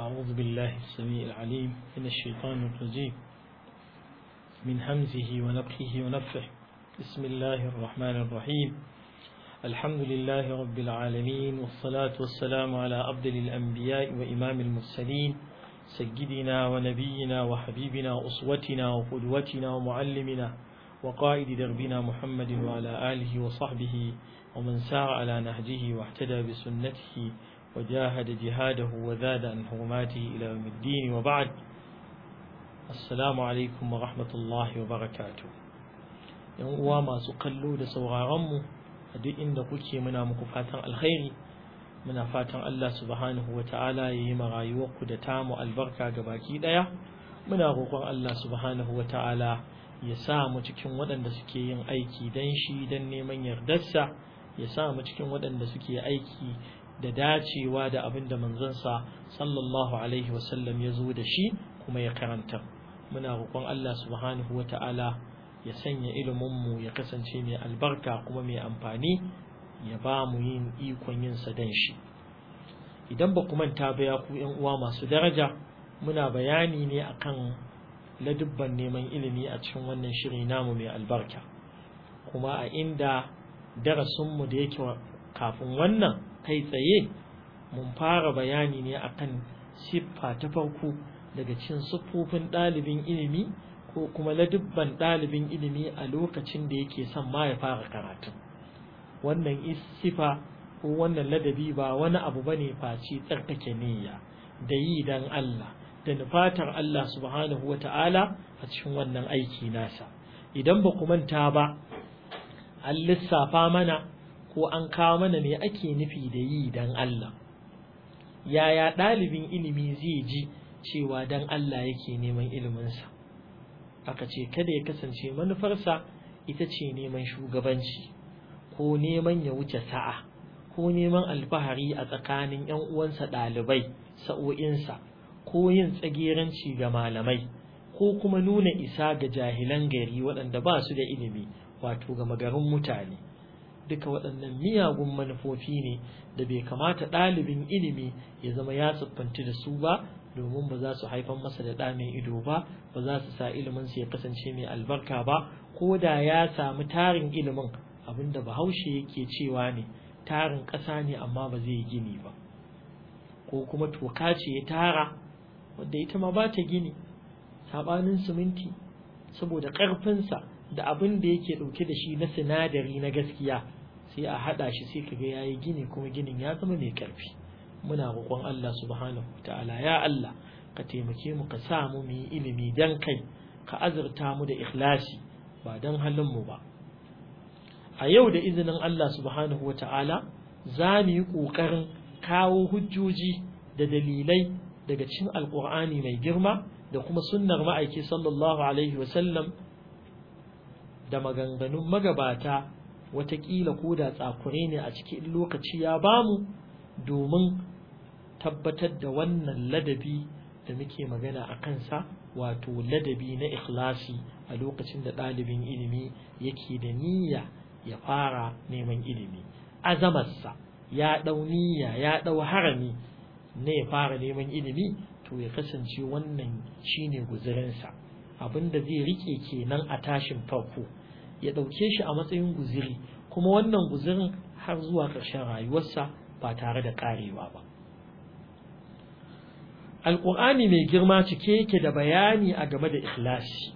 أعوذ بالله السميع العليم من الشيطان الرجيم من همزه ونفخه ونفخه بسم الله الرحمن الرحيم الحمد لله رب العالمين والصلاة والسلام على أفضل الأنبياء وإمام المرسلين سيدنا ونبينا وحبيبنا وأسوتنا وقدوتنا ومعلمنا وقائد دربنا محمد وعلى آله وصحبه ومن سار على نهجه واهتدى بسنته وجاهد جهاده وزاد عن حرماته إلى يوم الدين وبعد السلام عليكم ورحمة الله وبركاته yan uwa masu kallo da sauraronmu a duk inda kuke muna muku fatan alkhairi muna fatan Allah subhanahu wa ta'ala ya yi rayuwarku da tamu albarka ga baki ɗaya muna roƙon Allah subhanahu wa ta'ala ya sa mu cikin waɗanda suke yin aiki don shi don neman yardarsa ya sa mu cikin waɗanda suke aiki da dacewa da abin da manzansa sallallahu alaihi wasallam ya zo da shi kuma ya karanta muna roƙon Allah subhanahu wa ta'ala ya sanya iliminmu ya kasance mai albarka kuma mai amfani ya ba mu yin ikon yin sa dan shi idan ba ku manta ba ya ku yan uwa masu daraja muna bayani ne akan ladubban neman ilimi a cikin wannan shiri namu mai albarka kuma a inda darasinmu da yake kafin wannan kai tsaye mun fara bayani ne akan siffa ta farko daga cikin siffofin ɗalibin ilimi ko kuma ladubban ɗalibin ilimi a lokacin da yake son ma ya fara karatu wannan sifa ko wannan ladabi ba wani abu bane face tsarkake niyya da yi dan Allah da nufatar Allah subhanahu wata'ala a cikin wannan aiki nasa idan ba ku manta ba an lissafa mana ko an kawo mana me ake nufi da yi dan Allah yaya ɗalibin ilimi zai ji cewa dan Allah yake neman iliminsa aka ce kada ya kasance manufarsa ita ce neman shugabanci ko neman ya wuce sa'a ko neman alfahari a tsakanin 'yan uwansa ɗalibai sa'o'insa ko yin tsageranci ga malamai ko kuma nuna isa ga jahilan gari waɗanda ba su da ilimi wato ga magarin mutane duka waɗannan miyagun manufofi ne da bai kamata ɗalibin ilimi ya zama ya siffanci da su ba domin ba za su haifar masa da ɗa mai ido ba ba za su sa iliminsa ya kasance mai albarka ba ko da ya samu tarin ilimin abinda bahaushe yake cewa ne tarin ƙasa ne amma ba zai gini ba ko kuma toka ce ya tara wadda ita ma ba ta gini saɓanin siminti saboda ƙarfinsa da abin da yake ɗauke da shi na sinadari na gaskiya sai a haɗa shi sai kaga ya yi gini kuma ginin ya zama mai ƙarfi muna roƙon Allah subhanahu ta'ala ya Allah ka taimake mu ka sa mu mu yi ilimi dan kai ka azurta mu da ikhlasi ba dan halin mu ba a yau da izinin Allah subhanahu ta'ala za mu yi ƙoƙarin kawo hujjoji da dalilai daga cikin alƙur'ani mai girma da kuma sunnar ma'aiki sallallahu alaihi wasallam da maganganun magabata watakila ko da tsakure ne a cikin lokaci ya bamu domin tabbatar da wannan ladabi da muke magana a kansa wato ladabi na ikhlasi a lokacin da ɗalibin ilimi yake da niyya ya fara neman ilimi azamarsa ya ɗau niyya ya ɗau harami na ya fara neman ilimi to ya kasance wannan shine guzurinsa abinda zai rike kenan a tashin farko ya ɗauke shi a matsayin guziri kuma wannan guzirin har zuwa ƙarshen rayuwarsa ba tare da ƙarewa ba alƙur'ani mai girma cike yake da bayani a game da ikhlasi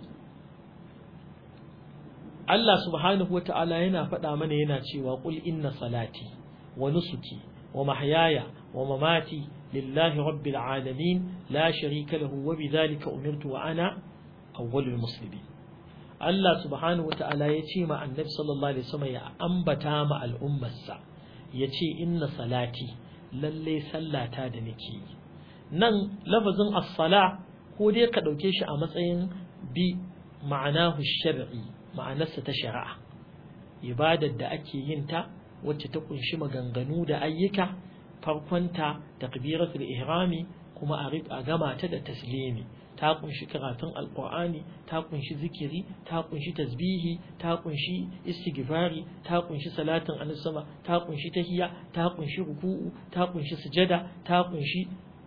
Allah subhanahu wa ta'ala yana faɗa mana yana cewa ƙul inna salati wa nusuki wa mahyaya wa mamati lillahi rabbil alamin la sharika lahu wa bidhalika umirtu wa ana awwalul muslimin Allah subhanahu wata'ala ya ce ma annabi sallallahu alaihi wasallam ya ambata ma al'ummarsa ya ce inna salati lalle sallata da nake yi nan lafazin as-sala ko dai ka dauke shi a matsayin bi ma'anahu shar'i ma'anarsa ta shari'a ibadar da ake yin ta wacce ta kunshi maganganu da ayyuka farkonta takbiratul ihrami kuma a gama ta da taslimi ta kunshi karatun alkur'ani ta kunshi zikiri ta kunshi tasbihi ta kunshi istighfari ta kunshi salatin annabi ta kunshi tahiyya ta kunshi ruku'u ta kunshi sujada ta kunshi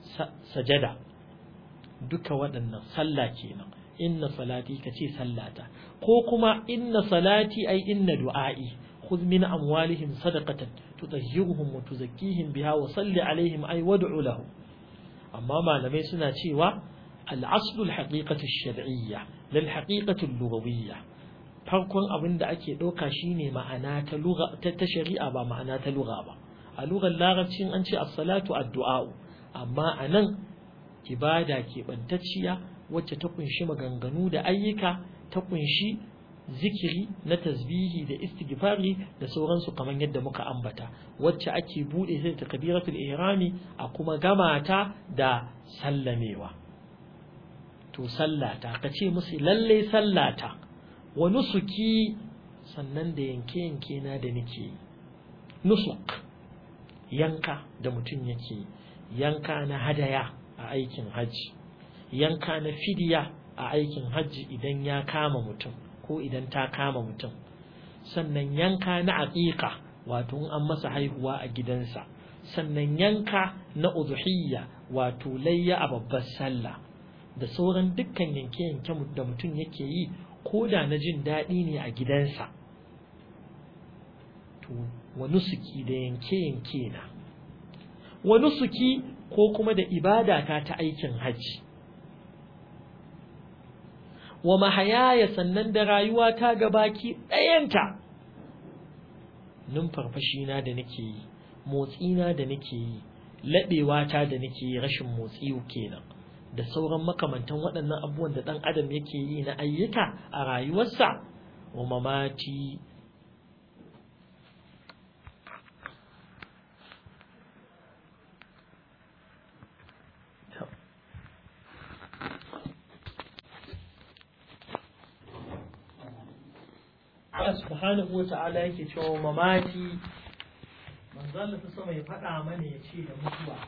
sajada duka waɗannan sallah kenan inna salati ka ce sallata ko kuma inna salati ai inna du'a'i khudh min amwalihim sadaqatan tutahhiruhum wa tuzakkihim biha wa salli alaihim ai wad'u lahum amma malamai suna cewa al-aslu al-haqiqatu ash-shar'iyya lil haqiqatu al-lughawiyya farkon abin da ake ɗauka shine ma'ana ta lugha ta shari'a ba ma'ana ta lugha ba a lugar larabcin an ce as-salatu ad-du'a amma anan ibada keɓantacciya wacce ta kunshi maganganu da ayyuka ta kunshi zikiri na tasbihi da istighfari da sauransu kamar yadda muka ambata wacce ake bude ta da takbiratul ihrami a kuma gama ta da sallamewa to sallata ka ce musu lalle sallata wa nusuki sannan da yanke yanke na da nake nusuk yanka da mutum yake yanka na hadaya a aikin hajji yanka na fidiya a aikin hajji idan ya kama mutum ko idan ta kama mutum sannan yanka na aqiqa wato an masa haihuwa a gidansa sannan yanka na udhiyya wato layya a babbar sallah da sauran dukkan yanke-yanke da mutum yake yi ko da na jin daɗi ne a gidansa to wa nusuki da yanke-yanke na wa nusuki ko kuma da ibadata ta aikin hajji wa mahayaya sannan da rayuwa ta gabaki ɗayanta numfarfashina da nake yi motsina da nake yi laɓewata da nake yi rashin motsi kenan da sauran makamantan waɗannan abubuwan da ɗan adam yake yi na ayyuka a rayuwarsa wa mamati Allah subhanahu wa ta'ala yake cewa mamati manzo Allah ta sama ya faɗa mana ya ce da mutuwa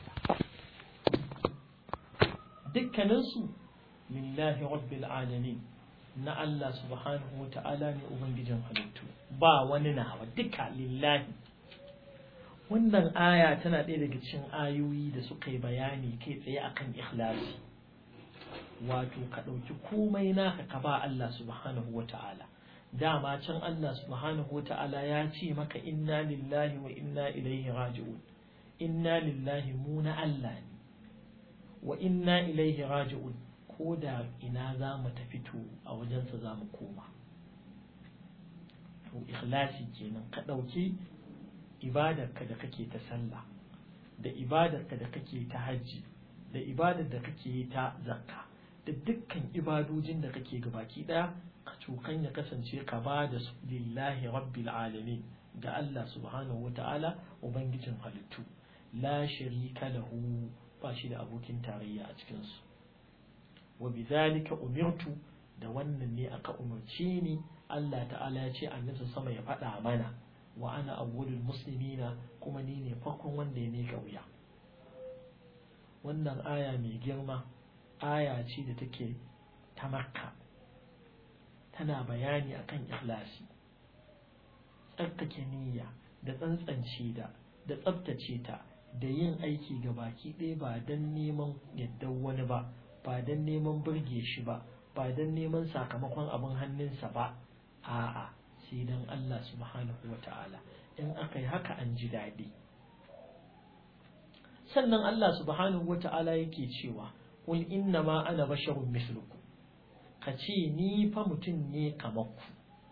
dukkaninsu lillahi rabbil alamin na Allah subhanahu wa ta'ala ne ubangijin halittu ba wani nawa duka lillahi wannan aya tana ɗaya daga cikin ayoyi da suka yi bayani kai tsaye akan ikhlasi wato ka ɗauki komai naka ka ba Allah subhanahu wa ta'ala dama can Allah subhanahu wa ta'ala ya ce maka inna lillahi wa inna ilaihi raji'un inna lillahi mu na Allah ne wa inna ilaihi raji'un ko da ina za mu tafi to a wajensa za mu koma to ikhlasi kenan ka ɗauki ibadarka da kake ta sallah da ibadarka da kake ta hajji da ibadar da kake yi ta zakka da dukkan ibadojin da kake gabaki ɗaya ka cukan ya kasance ka ba da su lillahi rabbil alamin ga Allah subhanahu wata'ala ubangijin halittu la sharika lahu ba shi da abokin tarayya a cikin su wa bidhalika umirtu da wannan ne aka umarce ni Allah ta'ala ya ce annabi sama ya faɗa mana wa ana awwalul muslimina kuma ni ne farkon wanda ya mika wuya wannan aya mai girma aya ce da take ta makka tana bayani akan ikhlasi tsarkake niyya da tsantsance da da tsabtace ta da yin aiki ga baki ɗaya ba don neman yaddan wani ba ba don neman burge shi ba ba don neman sakamakon abin hannunsa ba a'a sai don Allah subhanahu wa ta'ala in aka yi haka an ji daɗi sannan Allah subhanahu wa ta'ala yake cewa qul inna ma ana basharun mislukum ka ce ni fa mutum ne kamar ku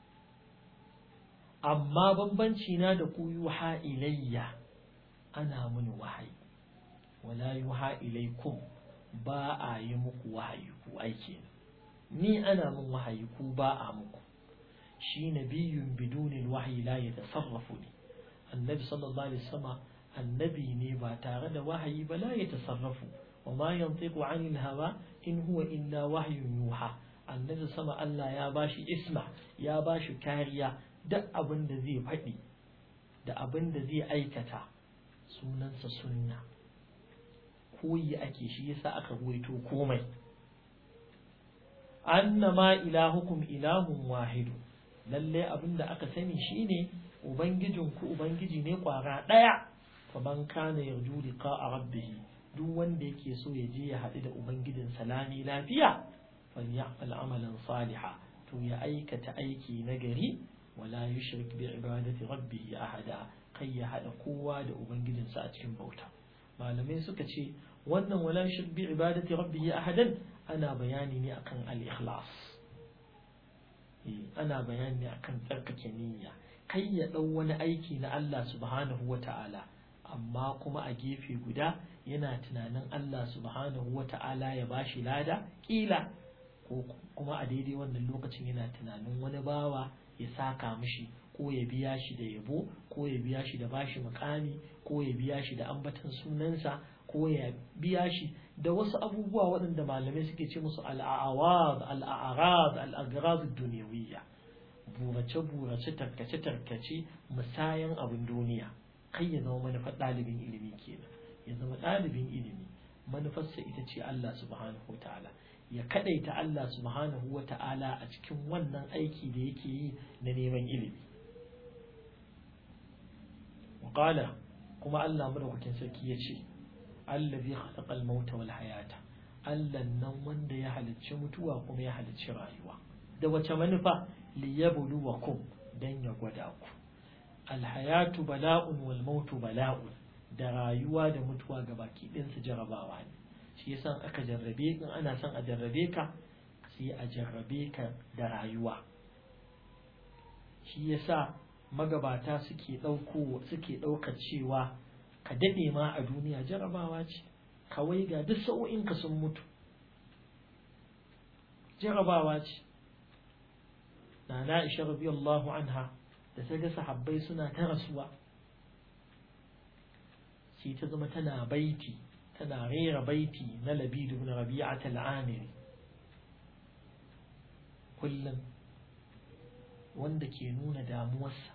amma bambanci na da ku yuha ilayya ana mini wahayi wala yuha ilaykum ba a yi muku wahayi ku aike ni ana min wahayi ku ba a muku shi nabiyyun bidunil wahyi la yatasarrafu ne annabi sallallahu alaihi wasallam annabi ne ba tare da wahayi ba la yatasarrafu wa ma yantiqu anil hawa in huwa illa wahyun yuha annabi sama Allah ya bashi isma ya bashi kariya duk abin da zai faɗi da abin da zai aikata sunansa sunna koyi ake shi yasa aka ruwaito komai annama ilahukum ilahun wahidu lalle abin da aka sani shine ubangijinku ubangiji ne kwara ɗaya fa man kana yarju liqa'a rabbih duk wanda yake so ya je ya haɗu da ubangijin salami lafiya falyamal amalan saliha to ya aikata aiki na gari wala yushrik bi ibadati rabbih ahada kai ya haɗa kowa da ubangijinsa a cikin bauta malamai suka ce wannan wala yushrik bi ibadati rabbih ahadan ana bayani ne akan al-ikhlas ana bayani ne akan tsarkake niyya kai ya ɗau wani aiki na Allah subhanahu wa ta'ala amma kuma a gefe guda yana tunanin Allah subhanahu wa ta'ala ya bashi lada ƙila ko kuma a daidai wannan lokacin yana tunanin wani bawa ya saka mishi ko ya biya shi da yabo ko ya biya shi da bashi mukami ko ya biya shi da ambatan sunansa ko ya biya shi da wasu abubuwa waɗanda malamai suke ce musu al'awad al'arad al'agraz duniyawiyya burace burace tarkace tarkace musayan abin duniya kai ya zama manufar ɗalibin ilimi kenan ya zama ɗalibin ilimi manufarsa ita ce Allah subhanahu wa ta'ala ya kadaita Allah subhanahu wa ta'ala a cikin wannan aiki da yake yi na neman ilimi وقال كما الله مدوكين sarki yace allazi khalaqal mauta wal hayata Allah nan wanda ya halicci mutuwa kuma ya halicci rayuwa da wace manufa liyabluwakum dan ya gwada ku al hayatu bala'un wal mautu bala'un da rayuwa da mutuwa gabaki ɗin su jarabawa ne shi yasa aka jarrabe in ana son a jarrabe ka sai a jarrabe ka da rayuwa shi yasa magabata suke ɗauko suke ɗaukar cewa ka daɗe ma a duniya jarabawa ce kawai ga duk sa'o'inka sun mutu jarabawa ce na na isha radiyallahu anha da ta ga sahabbai suna ta rasuwa sai ta zama tana baiti tana rera baiti na labidu na rabi'at al-amiri kullum wanda ke nuna damuwarsa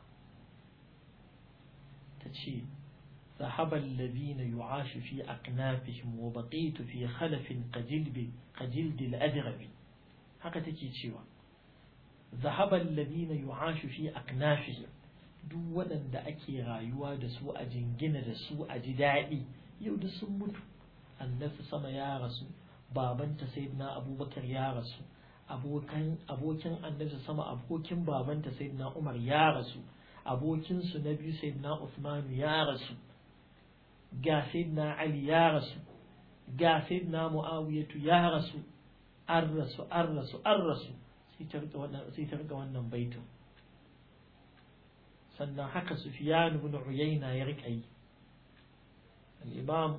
ta ce ذهب الذين يعاش في أكنافهم وبقيت في خلف كجلد كجلد الأدرب haka take cewa ذهب الذين يعاش في أكنافهم duk waɗanda ake rayuwa da su a jingina da su a ji daɗi yau da sun mutu annabi sama ya rasu babanta sayyidina abubakar ya rasu abokan abokin annabi sama abokin babanta sayyidina umar ya rasu abokin su na biyu sayyidina usman ya rasu ga sayyidina ali ya rasu ga sayyidina muawiyatu ya rasu an rasu an rasu an rasu sai ta rika wannan sai ta rika wannan baitin sannan haka sufyan ibn uyayna ya rika yi al-imam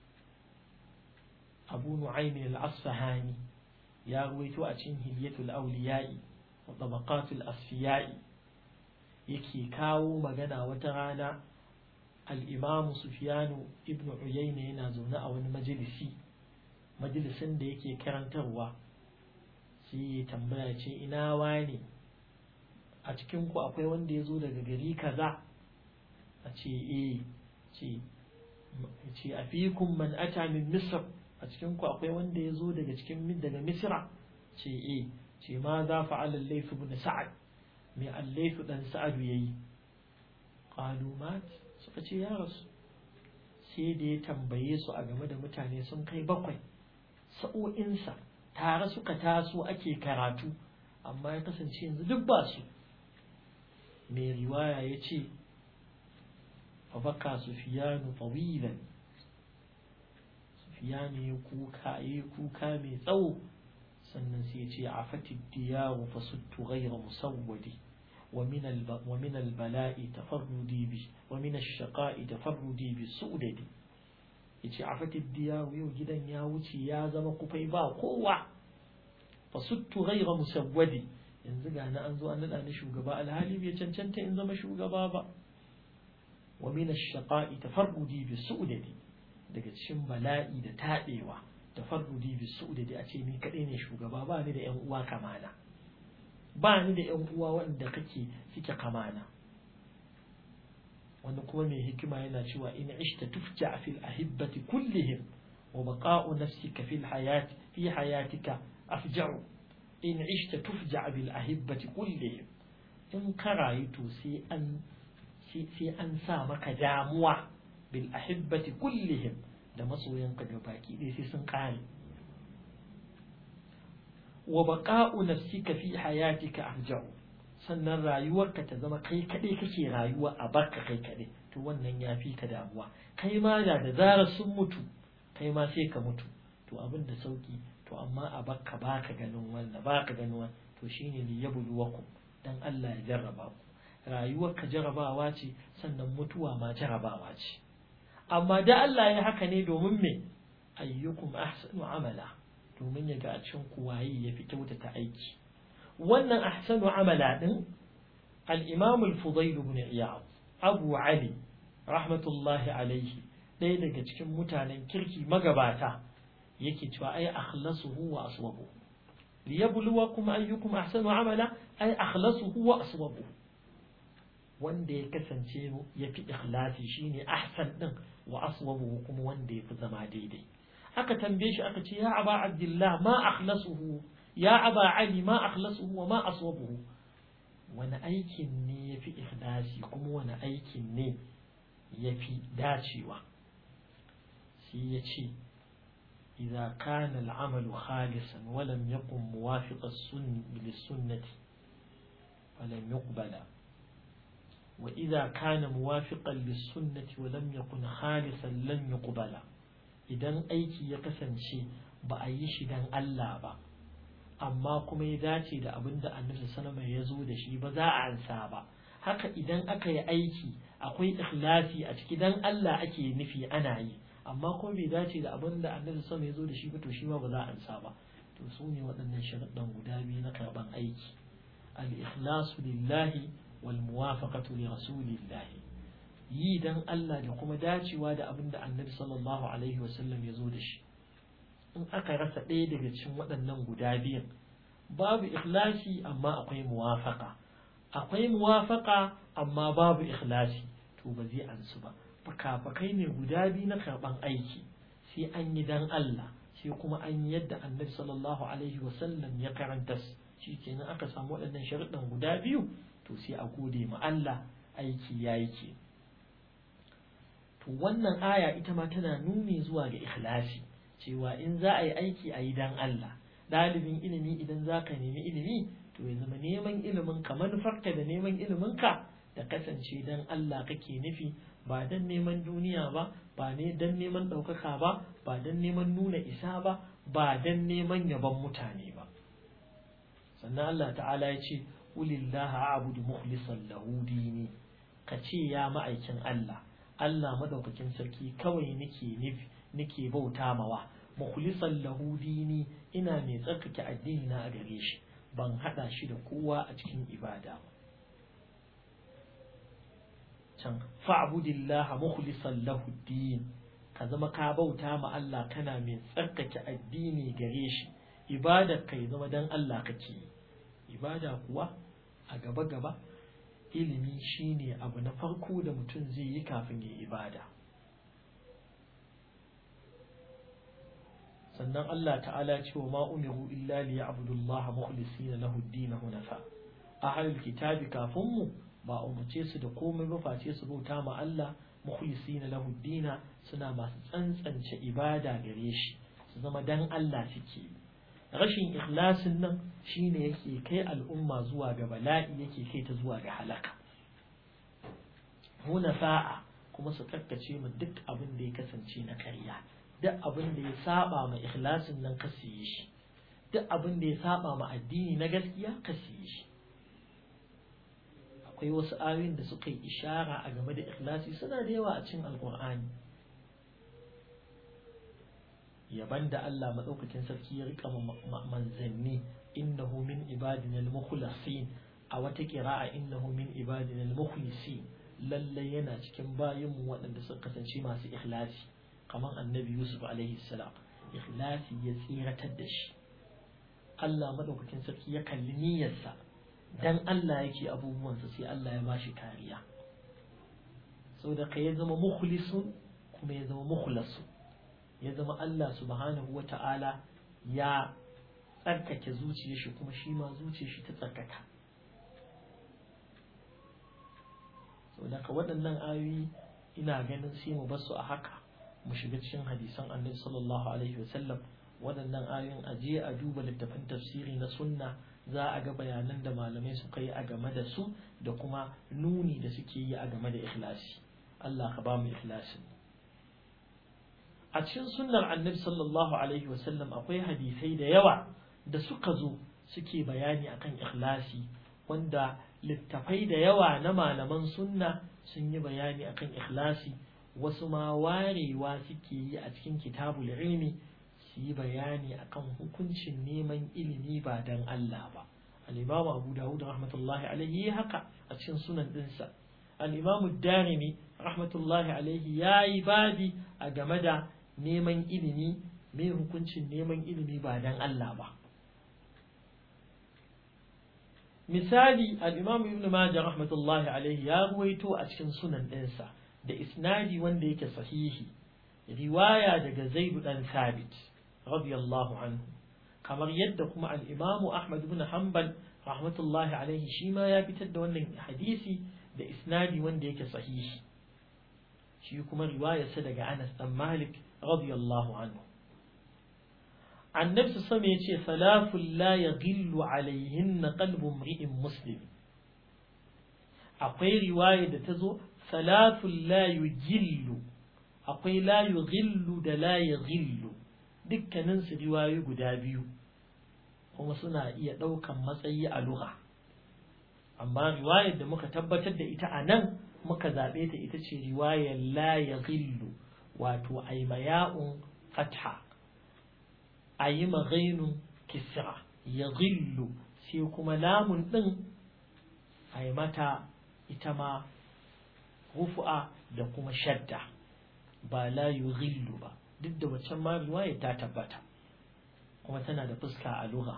abu nu'aym al-asfahani ya ruwaito a cikin hilyatul awliya'i wa tabaqatul asfiya'i yake kawo magana wata rana al-imam sufyan ibn uyayna yana zaune a wani majalisi majalisin da yake karantarwa sai ya tambaya ce ina wani a cikin ku akwai wanda ya zo daga gari kaza a ce eh ce ce a fikun man ata min misr a cikin ku akwai wanda ya zo daga cikin daga misra ce eh ce ma za fa'ala al-layth ibn sa'ad me al-layth dan sa'ad yayi qalu mat suka ce ya rasu sai da ya tambaye su a game da mutane sun kai bakwai sa'o'insa tare suka taso ake karatu amma ya kasance yanzu duk ba su mai riwaya ya ce fabaka sufiyanu tawilan sufiyanu ya kuka ya kuka mai tsawo sannan sai ya ce a fatid diyaru fasuttu ghayra musawwadi ومن البلاء تفردي به ومن الشقاء تفردي بالسؤدد yace a fatin diyawu yau gidan ya wuce ya zama kufai ba kowa fa suttu ghayra musawwadi yanzu ga na an zo an nada ni shugaba alhali bai cancanta in zama shugaba ba wa min ash-shaqa'i tafarrudi bi su'dadi daga cikin bala'i da tadewa tafarrudi bi su'dadi a ce ni kadai ne shugaba ba ni da yan uwa kamana ba ni da yan uwa wanda kake suke kamana wanda kuma mai hikima yana cewa in ishta tufja fil ahibbati kullihim wa baqa'u nafsika fil hayati fi hayatika afja'u in ishta tufja bil ahibbati kullihim in ka rayu to sai an sai an sa maka damuwa bil ahibbati kullihim da masoyanka ga baki ɗaya sai sun ƙare wa baqa'u nafsika fi hayatika arja'u sannan rayuwarka ta zama kai kaɗai kake rayuwa a barka kai kaɗai to wannan ya fi ka damuwa kai ma da da zarar sun mutu kai ma sai ka mutu to abin da sauki to amma a barka baka ganin wannan baka ganin wannan to shine li yabluwakum dan Allah ya jarraba ku rayuwarka jarrabawa ce sannan mutuwa ma jarrabawa ce amma da Allah ya haka ne domin me ayyukum ahsanu amala domin ya ga a cikin ku waye ya fi kyautata aiki wannan ahsanu amala din al-imam al-fudayl ibn iyad abu ali rahmatullahi alaihi ɗaya daga cikin mutanen kirki magabata yake cewa ai akhlasuhu wa aswabu liyabluwakum ayyukum ahsanu amala ai akhlasuhu wa aswabu wanda ya kasance ya fi ikhlasi shine ahsan din wa aswabu kuma wanda ya fi zama daidai aka tambaye shi aka ce ya aba abdullah ma akhlasuhu ya aba ali ma akhlasuhu wa ma aswabuhu wani aikin ne ya fi ikhlasi kuma wani aikin ne ya fi dacewa sai ya ce إذا كان العمل خالصا ولم يكن موافق السن للسنة فلم يقبل وإذا كان موافقا للسنة ولم يكن خالصا لن يقبل idan aiki ya kasance ba a yi shi dan Allah ba amma kuma ya dace da abin da annabi sallama ya zo da shi ba za a ansa ba haka idan aka yi aiki akwai ikhlasi a ciki dan Allah ake nufi ana yi amma kuma bai dace da abin da annabi sallama ya zo da shi ba to shi ma ba za a ansa ba to su ne waɗannan sharuɗan guda biyu na karɓan aiki al-ikhlasu lillahi wal muwafaqatu li rasulillahi yi dan Allah da kuma dacewa da abin da annabi sallallahu alaihi wasallam ya zo da shi in aka rasa ɗaya daga cikin waɗannan guda biyan babu ikhlasi amma akwai muwafaka akwai muwafaka amma babu ikhlasi to ba zai ansu ba fakafakai ne guda biyu na karɓan aiki sai an yi dan Allah sai kuma an yi yadda annabi sallallahu alaihi wasallam ya karanta shi kenan aka samu waɗannan sharuɗan guda biyu to sai a gode ma Allah aiki ya yi ke to wannan aya ita ma tana nuni zuwa ga ikhlasi cewa in za a yi aiki a yi dan Allah ɗalibin ilimi idan za ka nemi ilimi to ya zama neman ilimin ka manufarka da neman ilimin ka da kasance dan Allah kake nufi ba dan neman duniya ba ba ne dan neman ɗaukaka ba ba dan neman nuna isa ba ba dan neman yabon mutane ba sannan Allah ta'ala ya ce ulillaha a'budu mukhlishan lahu dini ka ce ya ma'aikin Allah Allah madaukakin sarki kawai nake nufi nake bauta mawa mukhlisan lahu dini ina mai tsarkake addini na a gare shi ban hada shi da kowa a cikin ibada ba can fa'budillah mukhlisan lahu din ka zama ka bauta ma Allah kana mai tsarkake addini gare shi ibadar kai zama dan Allah kake ibada kuwa a gaba gaba ilimi shine abu na farko da mutum zai yi kafin ya ibada sannan Allah ta'ala ce wa ma umiru illa li ya'budullaha mukhlisina lahu ad-din hunafa ahlul kitabi kafin mu ba umarce su da komai ba face su bauta ma Allah mukhlisina lahu ad-din suna masu tsantsance ibada gare shi su zama dan Allah suke rashin ikhlasin nan shine yake kai al'umma zuwa ga bala'i yake kai ta zuwa ga halaka hunafa'a kuma su kakkace mu duk abin da ya kasance na karya duk abin da ya saba ma ikhlasin nan ka siye shi duk abin da ya saba ma addini na gaskiya ka siye shi akwai wasu ayoyin da suka yi ishara a game da ikhlasi suna da yawa a cikin alkur'ani yaban da Allah madaukakin sarki ya rika manzanni innahu min ibadina al-mukhlasin a wata qira'a innahu min ibadina al-mukhlisin lalle yana cikin bayinmu waɗanda suka kasance masu ikhlasi kamar annabi Yusuf alaihi salam ikhlasi ya tsiratar da shi Allah madaukakin sarki ya kalli niyyarsa dan Allah yake abubuwansa sai Allah ya bashi kariya saboda ka ya zama mukhlisun kuma ya zama mukhlasun ya zama Allah subhanahu wata'ala ya tsarkake zuciyar shi kuma shi ma zuciyar shi ta tsarkaka saboda ka waɗannan ayoyi ina ganin sai mu basu a haka mu shiga cikin hadisan annabi sallallahu alaihi wasallam waɗannan ayoyin a je a duba littafin tafsiri na sunna za a ga bayanan da malamai suka yi a game da su da kuma nuni da suke yi a game da ikhlasi Allah ka ba mu ikhlasi a cikin sunnar annabi sallallahu alaihi wasallam akwai hadisai da yawa da suka zo suke bayani akan ikhlasi wanda littafai da yawa na malaman sunna sun yi bayani akan ikhlasi wasu ma warewa suke yi a cikin kitabul ilmi su yi bayani akan hukuncin neman ilimi ba dan Allah ba al-imam Abu Dawud rahmatullahi alaihi haka a cikin sunan dinsa al-imam Darimi rahmatullahi alaihi yayi babi a game da neman ilimi me hukuncin neman ilimi ba dan Allah ba misali al-imam Ibn Majah rahmatullahi alaihi ya ruwaito a cikin sunan dinsa da isnadi wanda yake sahihi riwaya daga Zaid dan Thabit radiyallahu anhu kamar yadda kuma al-Imam Ahmad ibn Hanbal rahmatullahi alaihi shi ma ya fitar da wannan hadisi da isnadi wanda yake sahihi shi kuma riwayarsa daga Anas dan Malik radiyallahu anhu annabi sama ya ce salafun la yaghillu alaihinna qalbu imri'in muslim akwai riwaya da ta zo salafun la yugillu akwai la yughillu da la yaghillu dukkanin su riwayoyi guda biyu kuma suna iya ɗaukan matsayi a lugha amma riwayar da muka tabbatar da ita a nan muka zaɓe ta ita ce riwayar la yaghillu wato aimaya'un fatha a yi maghainun kisra ya gillu sai kuma lamun ɗin a yi mata ita ma rufu'a da kuma shadda ba la yu gillu ba duk da waccan ma riwaya ta tabbata kuma tana da fuska a lugha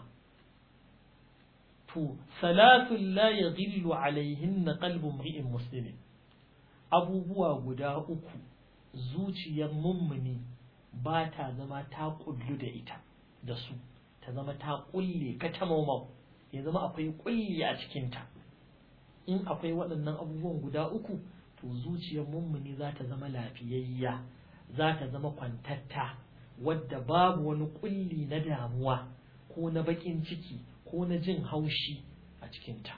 to salatun la ya gillu alaihin na kalbin ri'in musulmi abubuwa guda uku zuciyar mummuni ba ta zama ta kullu da ita da su ta zama ta kulle ka ta maumau ya zama akwai kulli a cikinta in akwai waɗannan abubuwan guda uku to zuciyar mummuni za ta zama lafiyayya za ta zama kwantatta wadda babu wani kulli na damuwa ko na baƙin ciki ko na jin haushi a cikinta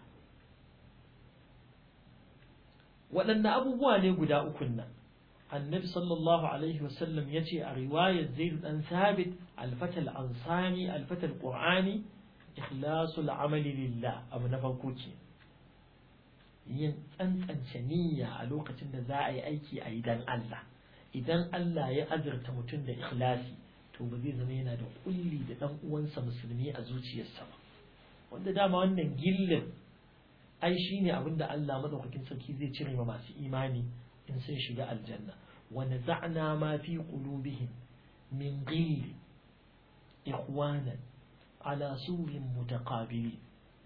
waɗanne abubuwa ne guda ukun nan النبي صلى الله عليه وسلم يجي رواية زيد بن ثابت الفتى الأنصاري الفتى القرآني إخلاص العمل لله أبو نفوكوكي yin tsantsance niyya a lokacin da za a yi aiki a idan Allah idan Allah ya azurta mutum da ikhlasi to ba zai zama yana da kulli da dan uwansa musulmi a zuciyarsa ba wanda dama wannan gillin ai shine abin da Allah madaukakin sarki zai cire ma masu imani in sun shiga aljanna wa naza'na ma fi qulubihim min ghil ikhwanan ala surin mutaqabili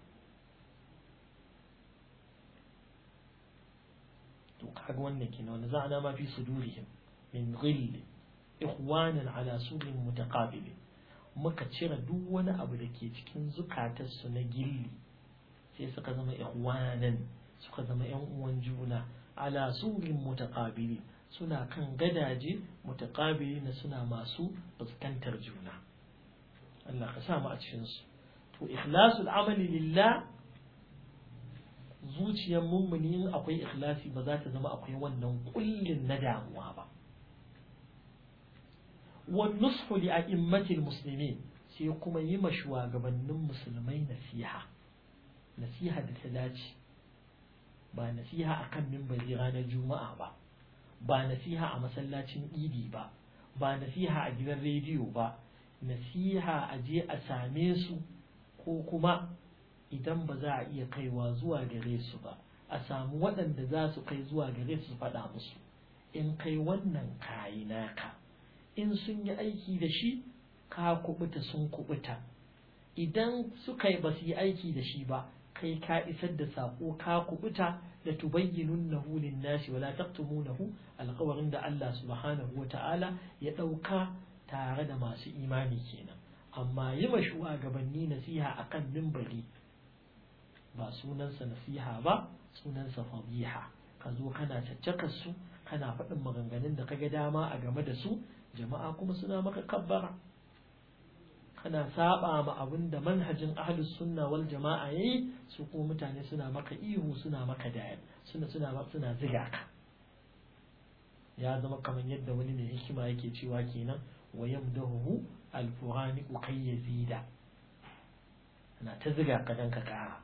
to kaga wannan kenan wa naza'na ma fi sudurihim min ghil ikhwanan ala surin mutaqabili muka cire duk wani abu da ke cikin zukatarsu na gilli sai suka zama ikhwanan suka zama yan uwan juna ala surin mutaqabili suna kan gadaje mutaqabili na suna masu fuskantar juna Allah ka sa mu a cikin su to ikhlasul amali lillah zuciyar mummuni in akwai ikhlasi ba za ta zama akwai wannan kullin na damuwa ba wan nushu li a'immatil muslimin sai kuma yi ma shugabannin musulmai nasiha nasiha da ta dace ba nasiha a kan mimbari ranar juma'a ba ba nasiha a masallacin idi ba ba nasiha a gidan rediyo ba nasiha a je a same su ko kuma idan ba za a iya kaiwa zuwa gare su ba a samu waɗanda za su kai zuwa gare su faɗa musu in kai wannan kayi naka in sun yi aiki da shi ka kubuta sun kubuta idan suka yi ba su yi aiki da shi ba kai ka isar da sako ka kubuta da tubayyinunnahu lin-nasi wala taqtumunahu alqawarin da Allah subhanahu wata'ala ya dauka tare da masu imani kenan amma yi ma shugabanni nasiha akan mimbari ba sunansa nasiha ba sunansa fadiha ka zo kana caccakar su kana faɗin maganganun da kaga dama a game da su jama'a kuma suna maka kabbara kana saba ma abin da manhajin ahlus sunna wal jama'a yayi su kuma mutane suna maka ihu suna maka daya suna suna suna ziga ka ya zama kamar yadda wani mai hikima yake cewa kenan wa yamdahu al-furani ukay yazida ana ta ziga ka dan ka kara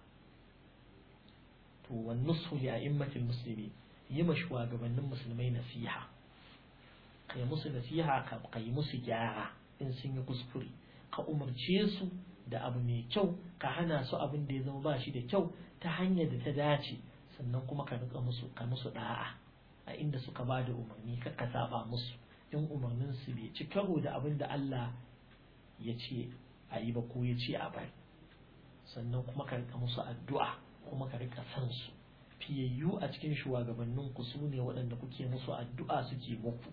to wan nusu li a'immatil muslimin yi ma shugabannin musulmai nasiha kai musu nasiha ka kai musu gyara in sun yi kuskure ka umarce su da abu mai kyau ka hana su abin da ya zama ba shi da kyau ta hanyar da ta dace sannan kuma ka rika musu ka musu da'a a inda suka ba da umarni ka ka saba musu in umarnin su bai ci karo da abin da Allah ya ce a yi ba ko ya ce a bari sannan kuma ka rika musu addu'a kuma ka rika san su fiyayyu a cikin shugabannin ku su ne waɗanda kuke musu addu'a suke muku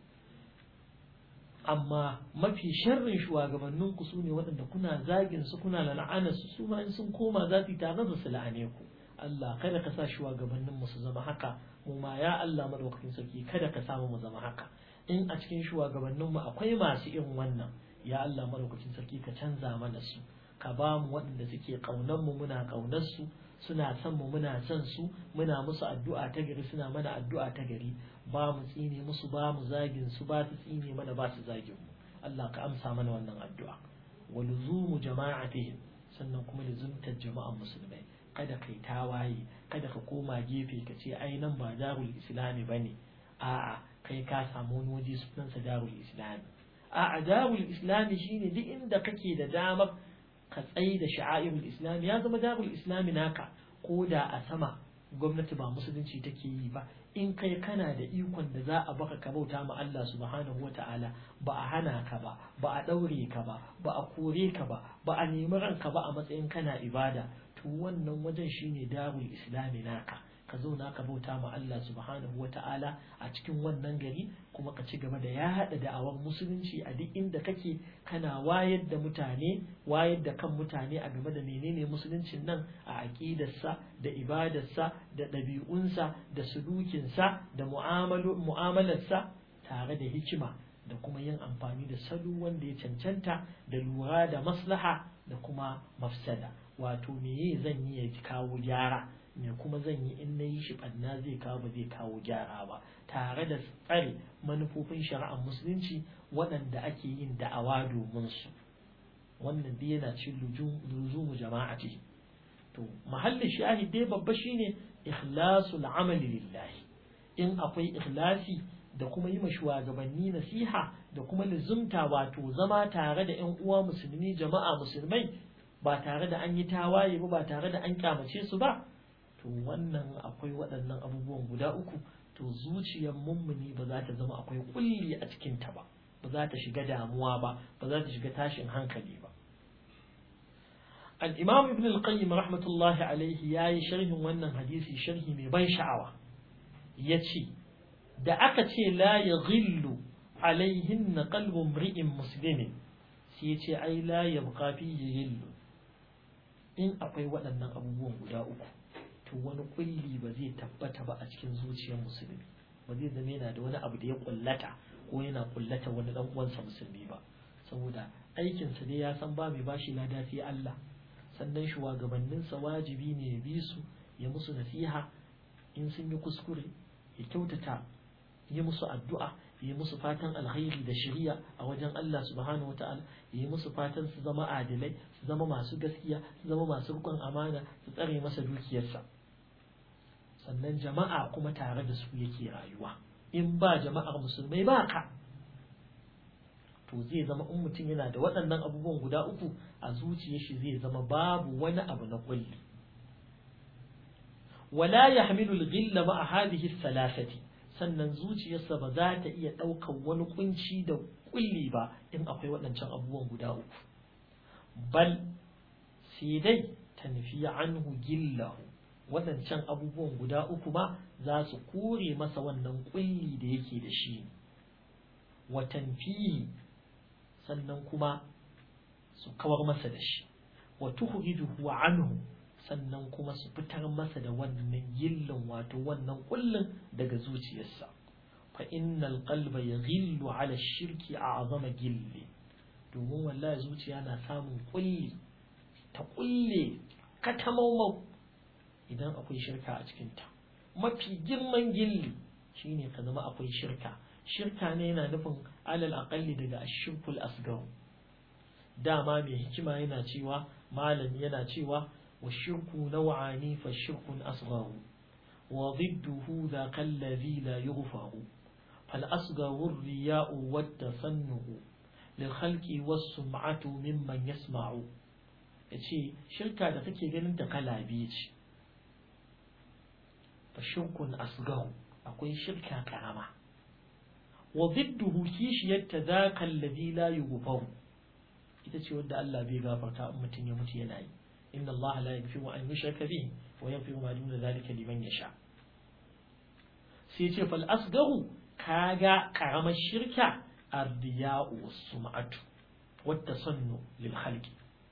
amma mafi sharrin shugabannin ku su ne waɗanda kuna zagin su kuna la'ana su su ma in sun koma za su yi tare da su la'ane ku Allah kada ka sa shugabannin mu su zama haka mu ma ya Allah madaukakin sarki kada ka samu mu zama haka in a cikin shugabannin mu akwai masu irin wannan ya Allah madaukakin sarki ka canza mana su ka ba mu waɗanda suke ƙaunar mu muna ƙaunar su suna son mu muna son su muna musu addu'a ta gari suna mana addu'a ta gari ba mu tsine musu ba mu zagin su ba su tsine mana ba su zagin mu Allah ka amsa mana wannan addu'a wa luzumu jama'atihim sannan kuma luzumtar jama'an musulmai kada kai tawaye kada ka koma gefe ka ce ai nan ba darul islami bane a'a kai ka samu wani waje sunansa darul islami a'a darul islami shine duk inda kake da damar ka tsayi da sha'airul islami ya zama darul islami naka ko da a sama gwamnati ba musulunci take yi ba in kai kana da ikon da za a baka ka bauta ma Allah subhanahu wa ta'ala ba a hana ka ba ba a ɗaure ka ba ba a kore ka ba ba a nemi ranka ba a matsayin kana ibada to wannan wajen shine darul islami naka ka zauna ka bauta ma Allah subhanahu wa ta'ala a cikin wannan gari kuma ka ci gaba da yaɗa da'awar musulunci a duk inda kake kana wayar da mutane wayar da kan mutane a game da menene musuluncin nan a aƙidarsa da ibadarsa da ɗabi'unsa da sulukinsa da mu'amalarsa tare da hikima da kuma yin amfani da salo wanda ya cancanta da lura da maslaha da kuma mafsada wato meye zan yi ya kawo gyara me kuma zan yi in na yi shi ɓanna zai kawo ba zai kawo gyara ba tare da tsare manufofin shari'ar musulunci waɗanda ake yin da'awa domin su wannan dai yana cin luzumu jama'ati to mahallin shahid dai babba shine ikhlasul amali lillahi in akwai ikhlasi da kuma yi shugabanni nasiha da kuma lizumta wato zama tare da ƴan uwa musulmi jama'a musulmai ba tare da an yi tawaye ba ba tare da an kyamace su ba to wannan akwai waɗannan abubuwan guda uku to zuciyar mummuni ba za ta zama akwai kulli a cikinta ba ba za ta shiga damuwa ba ba za ta shiga tashin hankali ba al-imam ibn al-qayyim rahmatullahi alaihi yayi sharhin wannan hadisi sharhi mai ban sha'awa yace da aka ce la yaghillu alaihin qalbu imri'in muslimin sai yace ai la yabqa fi ghillu in akwai waɗannan abubuwan guda uku to wani kulli ba zai tabbata ba a cikin zuciyar musulmi ba zai zama yana da wani abu da ya kullata ko yana kullata wani dan uwansa musulmi ba saboda aikinsa dai ya san ba mai bashi lada sai Allah sannan shugabanninsa wajibi ne ya bi su ya musu nasiha in sun yi kuskure ya kyautata yi musu addu'a ya musu fatan alkhairi da shari'a a wajen Allah subhanahu wataala ya yi musu fatan su zama adilai su zama masu gaskiya su zama masu rikon amana su tsare masa dukiyarsa sannan jama'a kuma tare da su yake rayuwa in ba jama'ar musulmai ba ka to zai zama in mutum yana da waɗannan abubuwan guda uku a zuciyar shi zai zama babu wani abu na kulli wala yahmilu al-ghilla ma hadhihi thalathati sannan zuciyarsa ba za ta iya ɗaukar wani kunci da kulli ba in akwai waɗancan abubuwan guda uku bal sai dai tanfiya anhu gillahu waɗancan abubuwan guda uku ma za su kore masa wannan kulli da yake da shi wa tanfihi sannan kuma su kawar masa da shi wa tuhrijuhu anhu sannan kuma su fitar masa da wannan gillin wato wannan kullin daga zuciyarsa fa innal qalba yaghillu ala shirki a'zama gilli domin wallahi zuciya na samun kulli ta kulle katamaumau idan akwai shirka a cikinta mafi girman gilli shine ka zama akwai shirka shirka ne yana nufin alal aqalli daga ashirkul asgar dama mai hikima yana cewa malam yana cewa wa shirku naw'ani fa shirkun asghar wa ضده ذاك الذي لا يغفر فالأصغر الرياء والتصنع للخلق والسمعة ممن يسمع yace shirka da kake ganin ta kala biyu ce fa shirkun asgaru akwai shirka karama wa zidduhu kishiyarta zaka alladhi la yughfaru ita ce wanda Allah bai gafarta in mutum ya mutu yana yi inna Allah la yaghfiru an yushraka bihi wa yaghfiru ma duna zalika liman yasha sai ce fal asgaru kaga karamar shirka ardiya'u was-sum'atu wat-tasannu lil khalqi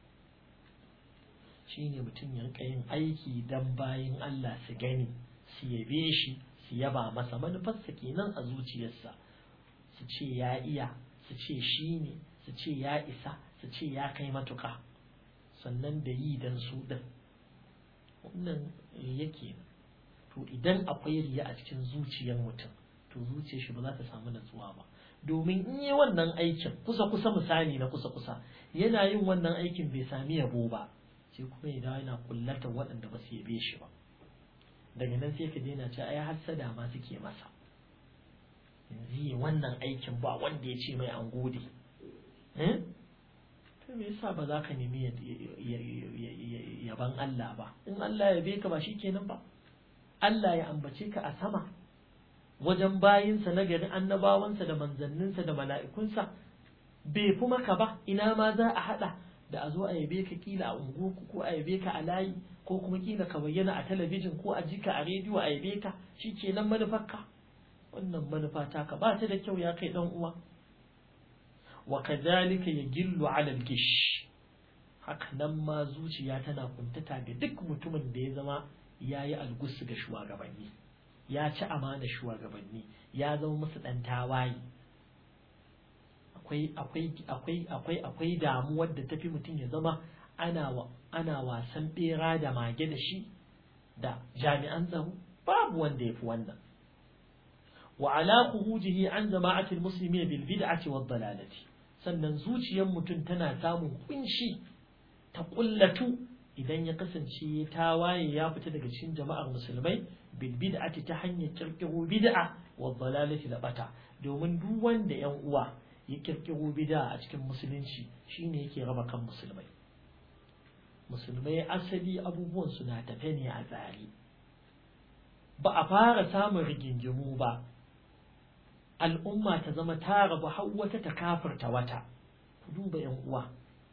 shine mutum ya rika yin aiki dan bayin Allah su gani su yabe shi su yaba masa manufarsa kenan a zuciyarsa su ce ya iya su ce shi ne su ce ya isa su ce ya kai matuƙa sannan da yi dan su ɗin wannan yake to idan akwai riya a cikin zuciyar mutum to zuciyar shi ba za ta samu natsuwa ba domin in yi wannan aikin kusa kusa misali na kusa kusa yana yin wannan aikin bai sami yabo ba sai kuma ya dawo yana kullata waɗanda ba su yabe shi ba daga nan sai ka daina ce ai hassada ma suke masa yanzu yi wannan aikin ba wanda ya ce mai an gode to me yasa ba za ka nemi yaban Allah ba in Allah ya be ka ba shikenan ba Allah ya ambace ka a sama wajen bayinsa na gari annabawansa da manzanninsa da mala'ikunsa bai fi maka ba ina ma za a haɗa da a zo a yabe ka kila a unguwarku ko a yabe ka a layi ko kuma kila ka bayyana a talabijin ko a jika a rediyo a yabe ka shi ke nan manufarka wannan manufa ta ka ba ta da kyau ya kai dan uwa wa kadhalika yajillu ala al-gish haka nan ma zuciya tana kuntata ga duk mutumin da ya zama yayi algusu ga shugabanni ya ci amana shugabanni ya zama musu dan tawaye akwai akwai akwai akwai akwai damuwar da tafi mutum ya zama ana ana wasan bera da mage da shi da jami'an tsaro babu wanda yafi wannan wa ala khurujihi an jama'atil muslimin bil bid'ati wad dalalati sannan zuciyar mutum tana samun kunshi ta kullatu idan ya kasance ya tawaye ya fita daga cikin jama'ar musulmai bil bid'ati ta hanyar kirkiro bid'a wad dalalati da bata domin duk wanda yan uwa ya kirkiro bid'a a cikin musulunci shine yake raba kan musulmai musulmai asali abubuwan su na tafe ne a tsari ba a fara samun rigingimu ba al'umma ta zama ta rabu har wata ta kafirta wata ku duba yan uwa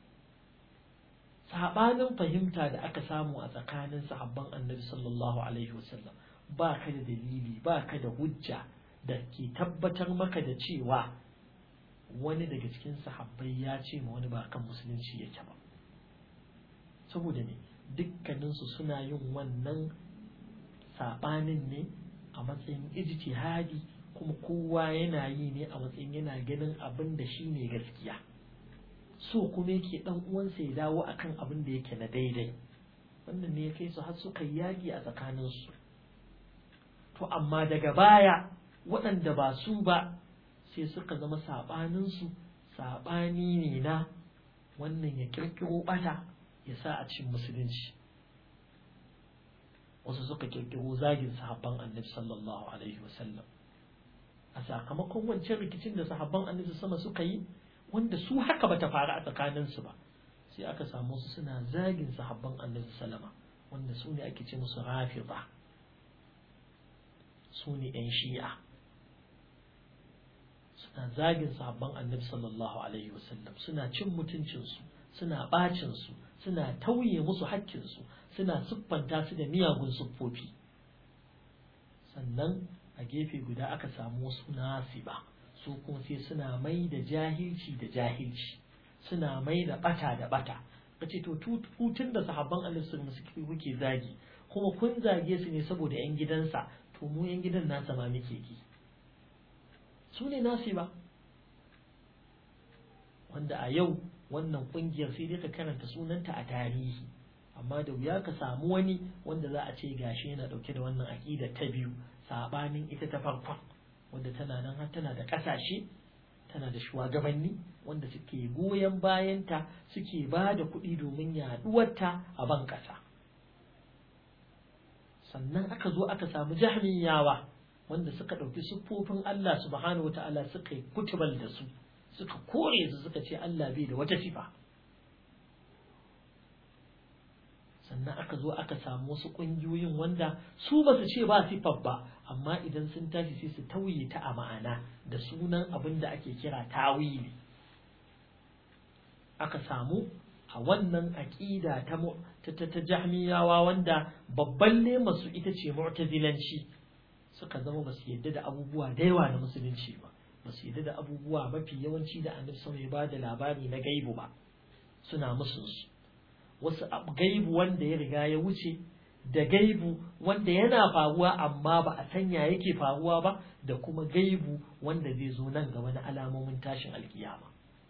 sabanin fahimta da aka samu a tsakanin sahabban annabi sallallahu alaihi wasallam ba ka da dalili ba ka da hujja da ke tabbatar maka da cewa wani daga cikin sahabbai ya ce ma wani ba kan musulunci yake ba saboda ne dukkaninsu suna yin wannan sabanin ne a matsayin ijtihadi kuma kowa yana yi ne a matsayin yana ganin abin da shi ne gaskiya so kuma yake dan uwansa ya dawo akan abin da yake na daidai wannan ne ya kai su har suka yaki a tsakaninsu to amma daga baya waɗanda ba su ba sai suka zama saɓaninsu saɓani ne na wannan ya kirkiro ɓata ya sa a cikin musulunci wasu suka kirkiro zagin sahabban annabi sallallahu alaihi wasallam a sakamakon wancan rikicin da sahabban annabi sama suka yi wanda su haka bata faru a tsakaninsu ba sai aka samu su suna zagin sahabban annabi sallama wanda su ne ake ce musu rafida su ne yan shi'a suna zagin sahabban annabi sallallahu alaihi wasallam suna cin mutuncinsu suna bacin su suna tauye musu haƙƙinsu suna siffanta su da miyagun siffofi sannan a gefe guda aka samu wasu nasiba su kuma sai suna mai da jahilci da jahilci suna mai da bata da bata kace to tutun da sahabban Allah sun musu kuke zagi kuma kun zage su ne saboda yan gidansa to mu yan gidan nasa ma muke ki su ne nasiba wanda a yau wannan kungiyar sai dai ka karanta sunanta a tarihi amma da wuya ka samu wani wanda za a ce gashi yana dauke da wannan aƙida ta biyu sabanin ita ta farkon wanda tana nan har tana da ƙasashe tana da shugabanni wanda suke goyon bayanta suke ba da kuɗi domin yaɗuwarta a ban ƙasa sannan aka zo aka samu jahmiyawa wanda suka ɗauki siffofin Allah subhanahu wa ta'ala suka yi kutubal da su suka kore su suka ce Allah bai da wata sifa sannan aka zo aka samu wasu ƙungiyoyin wanda su ba su ce ba sifar ba amma idan sun tashi sai su tauye ta a ma'ana da sunan abin da ake kira tawili aka samu a wannan aƙida ta ta ta jahmiyawa wanda babban lema su ita ce mu'tazilanci suka zama ba su yadda da abubuwa da yawa na musulunci ba ba su yadda da abubuwa mafi yawanci da annabi sama ya ba da labari na gaibu ba suna musun su wasu gaibu wanda ya riga ya wuce da gaibu wanda yana faruwa amma ba a sanya yake faruwa ba da kuma gaibu wanda zai zo nan gaba na alamomin tashin alkiyama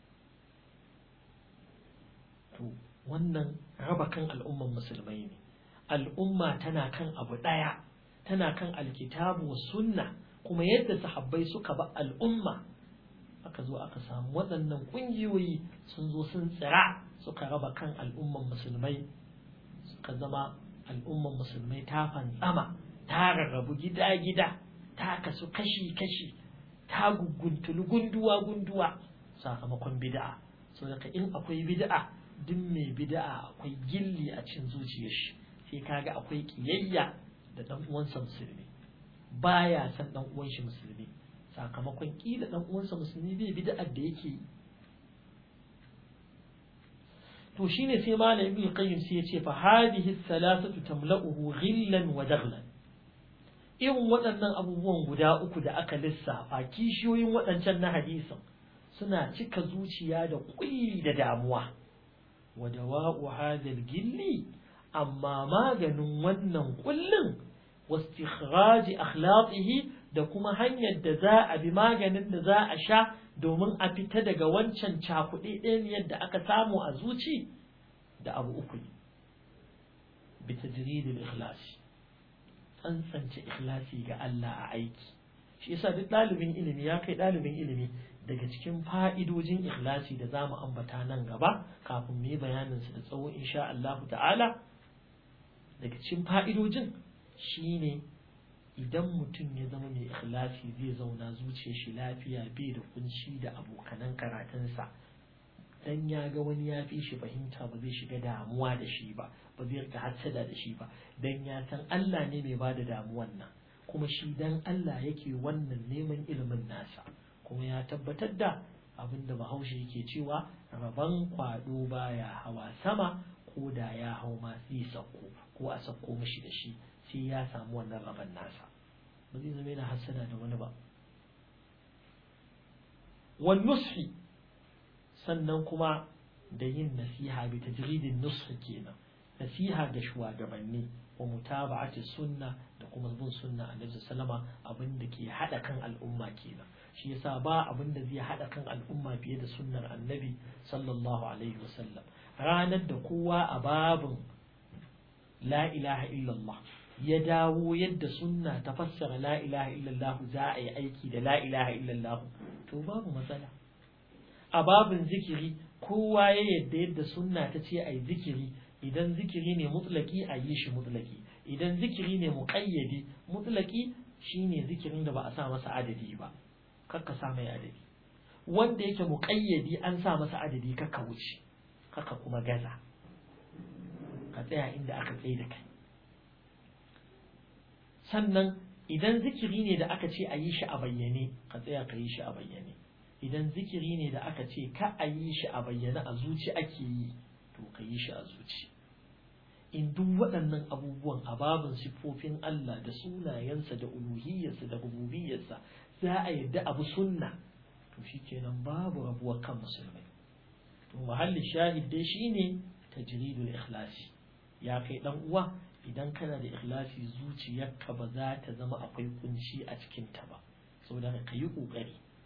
to wannan raba kan al'umman musulmai ne al'umma tana kan abu ɗaya tana kan alkitabu wa sunna kuma yadda sahabbai suka ba al'umma aka zo aka samu waɗannan ƙungiyoyi sun zo sun tsira suka raba kan al'umman musulmai suka zama al'umman musulmai ta fantsama ta rarrabu gida-gida ta kasu kashi-kashi ta guguntulu gunduwa-gunduwa sakamakon bid'a so daga in akwai bid'a duk mai bid'a akwai gilli a cin zuciyar shi sai kaga akwai kiyayya da dan uwansa musulmi baya san dan uwan shi musulmi sakamakon kila dan uwansa musulmi bai bid'a da yake yi to shine sai malam ibn qayyim sai ya ce fa hadhihi thalathatu tamla'uhu ghillan wa daghlan irin waɗannan abubuwan guda uku da aka lissafa kishiyoyin waɗancan na hadisin suna cika zuciya da kulli da damuwa wa dawa'u hadha gilli amma maganin wannan kullin wastikhraj akhlaqihi da kuma hanyar da za a bi maganin da za a sha domin a fita daga wancan cakuɗe ɗayan da aka samu a zuci da abu uku ne bi tajridil ikhlasi tsantsance ikhlasi ga Allah a aiki shi yasa duk ɗalibin ilimi ya kai ɗalibin ilimi daga cikin fa'idojin ikhlasi da zamu ambata nan gaba kafin mu yi bayanin su da tsawo insha Allah ta'ala daga cikin fa'idojin shine idan mutum ya zama mai ikhlasi zai zauna zuciyar shi lafiya bai da kunci da abokanan karatunsa dan ya ga wani ya fi shi fahimta ba zai shiga damuwa da shi ba ba zai rika hassada da shi ba dan ya san Allah ne mai bada damuwan nan kuma shi dan Allah yake wannan neman ilimin nasa kuma ya tabbatar da abin da bahaushe yake cewa rabon kwado baya hawa sama ko da ya hau ma zai sauko ko a sauko mishi da shi sai ya samu wannan rabon nasa ba zai zama yana hassada da wani ba wal nushi sannan kuma da yin nasiha bi tajridin nushi kenan nasiha ga shugabanni wa mutaba'ati sunna da kuma bin sunna annabi sallama abin da ke hada kan al'umma kenan shi yasa ba abin da zai hada kan al'umma fiye da sunnar annabi sallallahu alaihi wasallam ranar da kowa a babin la ilaha illallah ya dawo yadda sunna ta fassara la ilaha illallah za a yi aiki da la ilaha illallah to babu matsala a babin zikiri kowa ya yadda yadda sunna ta ce a yi zikiri idan zikiri ne mutlaki a yi shi mutlaki idan zikiri ne muƙayyadi mutlaki shine zikirin da ba a sa masa adadi ba kakka sa mai adadi wanda yake muƙayyadi an sa masa adadi kakka wuce kakka kuma gaza ka tsaya inda aka tsaye da kai sannan idan zikiri ne da aka ce a yi shi a bayyane ka tsaya ka yi shi a bayyane idan zikiri ne da aka ce ka a yi shi a bayyane a zuci ake yi to ka yi shi a zuci in duk waɗannan abubuwan a babin siffofin Allah da sunayensa da uluhiyarsa da rububiyarsa za a yadda abu sunna to shikenan babu rabuwar kan musulmai to mahallin shahid dai shine tajridul ikhlasi ya kai dan uwa idan kana da ikhlasi zuciyarka ba za ta zama akwai kunci a cikin ta ba saboda ka yi kokari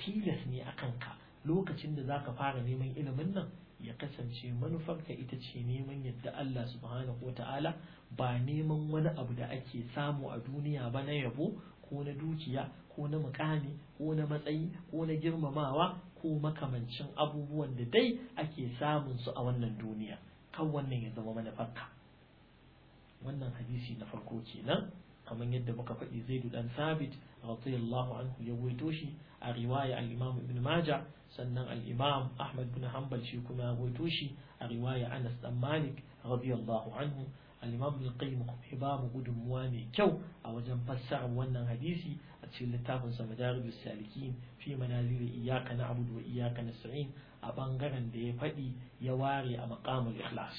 tilas ne a kanka lokacin da zaka fara neman ilimin nan ya kasance manufarka ita ce neman yadda Allah subhanahu wa ta'ala ba neman wani abu da ake samu a duniya ba na yabo ko na dukiya ko na mukami ko na matsayi ko na girmamawa ko makamancin abubuwan da dai ake samun su a wannan duniya kan wannan ya zama manufarka wannan hadisi na farko kenan kamar yadda muka faɗi zaidu dan sabit radiyallahu anhu ya waito shi a riwaya al-imam ibn maja sannan al-imam ahmad bin hanbal shi kuma ya waito shi a riwaya anas dan malik radiyallahu anhu al-imam ibn qayyim kuma ba mu gudunmuwa mai kyau a wajen fassarar wannan hadisi a cikin littafin sa madarijus salikin fi manazil iyyaka na'budu wa iyyaka nasta'in a bangaren da ya faɗi ya ware a maqamul ikhlas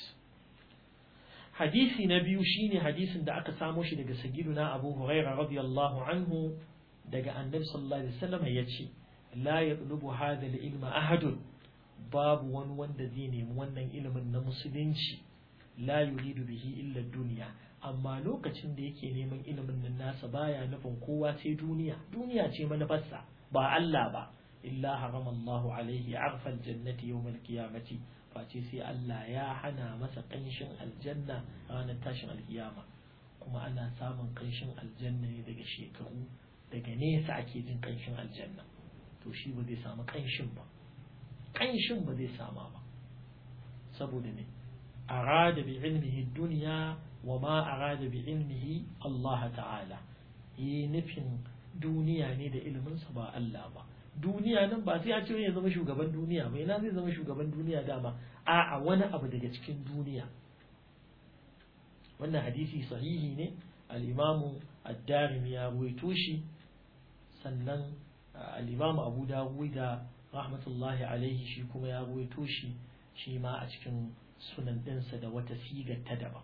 hadisi na biyu shine hadisin da aka samo shi daga sayyiduna Abu Hurairah radiyallahu anhu daga Annabi sallallahu alaihi wasallam yace la yatlubu hadha al-ilma ahadun babu wani wanda zai nemi wannan ilimin na musulunci la yuridu bihi illa dunya amma lokacin da yake neman ilimin nan nasa baya nufin kowa sai duniya duniya ce manufarsa ba Allah ba illa harama Allahu alaihi arfal jannati yawmal qiyamati face sai Allah ya hana masa ƙanshin aljanna ranar tashin alkiyama kuma ana samun ƙanshin aljanna ne daga shekaru daga nesa ake jin ƙanshin aljanna to shi ba zai samu ƙanshin ba ƙanshin ba zai sama ba saboda ne arada bi ilmihi duniya wa ma arada bi ilmihi Allah ta'ala yi nufin duniya ne da iliminsa ba Allah ba duniya nan ba sai a ce ya zama shugaban duniya ba ina zai zama shugaban duniya dama a'a wani abu daga cikin duniya wannan hadisi sahihi ne al-imamu ad-darimi ya ruwaito shi sannan al-imamu abu dawud da rahmatullahi alaihi shi kuma ya ruwaito shi shi ma a cikin sunan ɗinsa da wata sigar ta daban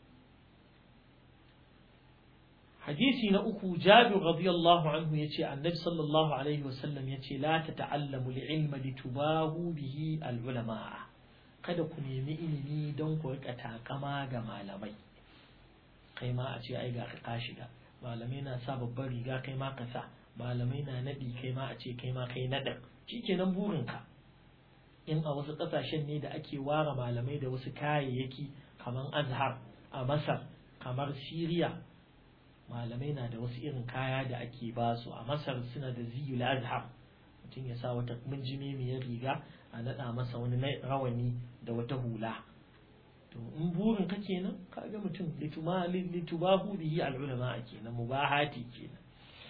hadisi na uku jabir radiyallahu anhu yace annabi sallallahu alaihi wasallam yace la tata'allamu al-ilma litubahu bihi al-ulama kada ku nemi ilimi don ku rika takama ga malamai kai ma a ce ai ga ka shiga malamai na sa babbar riga kai ma ka sa malamai na nadi kai ma a ce kai ma kai nadan shikenan burinka in a wasu kasashen ne da ake ware malamai da wasu kayayyaki kamar azhar a masar kamar siriya malamai na da wasu irin kaya da ake ba su a masar suna da ziyul azhar mutum ya sa wata minjimemiyar riga a naɗa masa wani rawani da wata hula to in burin ka kenan kaga mutum lituma litubahu bihi al ulama kenan mubahati kenan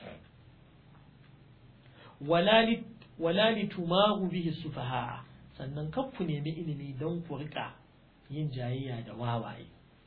wala li wala litumahu bihi sufaha sannan kar ku nemi ilimi don ku rika yin jayayya da wawaye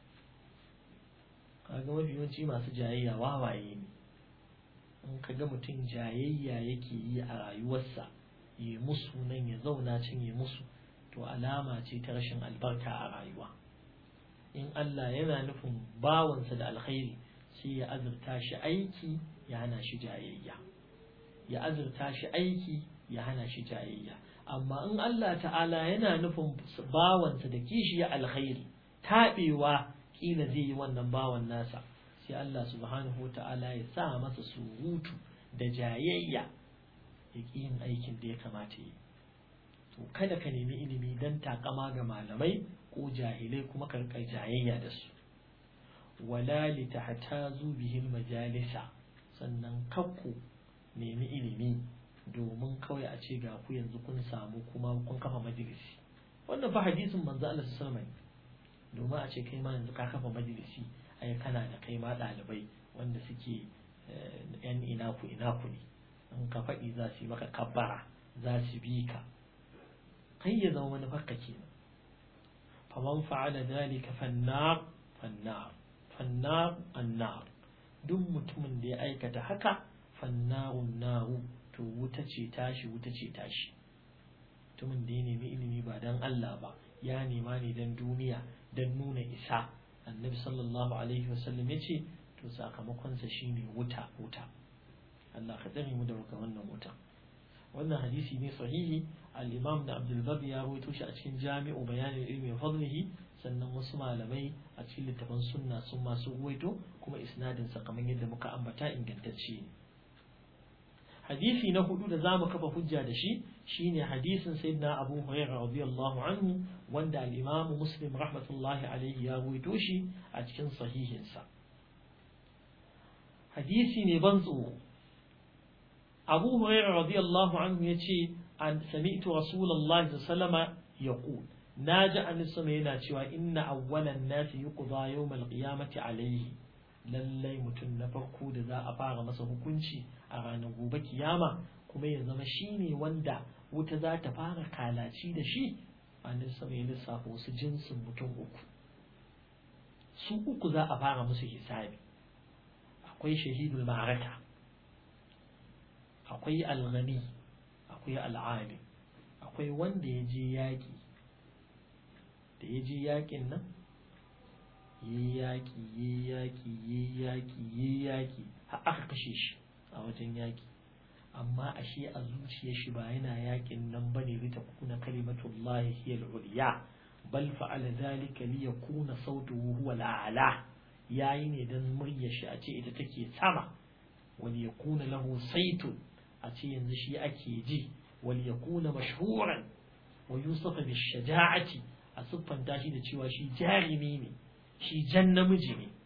kaga mafi yawanci masu jayayya wawaye ne in kaga mutum jayayya yake yi a rayuwarsa ya musu nan ya zauna can ya musu to alama ce ta rashin albarka a rayuwa in Allah yana nufin bawansa da alkhairi sai ya azurta shi aiki ya hana shi jayayya ya azurta shi aiki ya hana shi jayayya amma in Allah ta'ala yana nufin bawansa da kishi ya alkhairi taɓewa kila zai yi wannan bawan nasa sai Allah subhanahu wa ta'ala ya sa masa surutu da jayayya ya ƙi yin aikin da ya kamata yi to kada ka nemi ilimi don takama ga malamai ko jahilai kuma ka rika jayayya da su wala li tahtazu bihi majalisa sannan kakku nemi ilimi domin kawai a ce ga ku yanzu kun samu kuma kun kafa majalisi wannan fa hadisin manzo Allah sallallahu alaihi wasallam domin a ce kai ma yanzu ka kafa majalisi ai kana da kai ma ɗalibai wanda suke yan ina ku ina ku ne in ka faɗi za su yi maka kabbara za su bi ka kai ya zama wani fakka kenan faman fa'ala dalika fannar fannar fannar annar duk mutumin da ya aikata haka fannarun naru to wuta ce tashi wuta ce tashi mutumin da ya nemi ilimi ba dan Allah ba ya nema ne dan duniya dan nuna isa annabi sallallahu alaihi wasallam ya ce to sakamakonsa shine wuta wuta Allah ka tsare mu da wannan wuta wannan hadisi ne sahihi al-imam da Abdul Bar ya rawaito shi a cikin Jami'u Bayanin Ilmi wa Fadlihi sannan wasu malamai a cikin littafin sunna sun masu ruwaito kuma isnadin sa kamar yadda muka ambata ingantacce ne hadisi na hudu da zamu kafa hujja da shi shine hadisin sayyidina Abu Hurairah radiyallahu anhu wanda al-Imam Muslim rahmatullahi alayhi ya ruwaito shi a cikin sahihinsa hadisi ne ban tsoro Abu Hurairah radiyallahu anhu yace an sami'tu Rasulullahi sallallahu alaihi wasallam yaqul naji annabi sama yana cewa inna awwalan nasi yuqda yawmal qiyamati alayhi lallai mutum na farko da za a fara masa hukunci a ranar gobe kiyama kuma ya zama shine wanda wuta za ta fara kalaci da shi annabi sama ya lissafa wasu jinsin mutum uku su uku za a fara musu hisabi akwai shahidul ma'araka akwai alghani akwai al'alim akwai wanda ya je yaƙi da ya je yaƙin nan yi yaƙi yi yaƙi yi yaƙi yi yaƙi har aka kashe shi a wajen yaƙi amma ashe a zuciyar shi ba yana yaƙin nan bane li takuna kalimatullahi hiya al-ulya bal fa'ala dhalika li yakuna sautuhu huwa al-a'la yayi ne dan muryar shi a ce ita take sama wal yakuna lahu saitun a ce yanzu shi ake ji wal yakuna mashhuran wa yusafa bi shaja'ati a siffanta shi da cewa shi jarimi ne shi jan namiji ne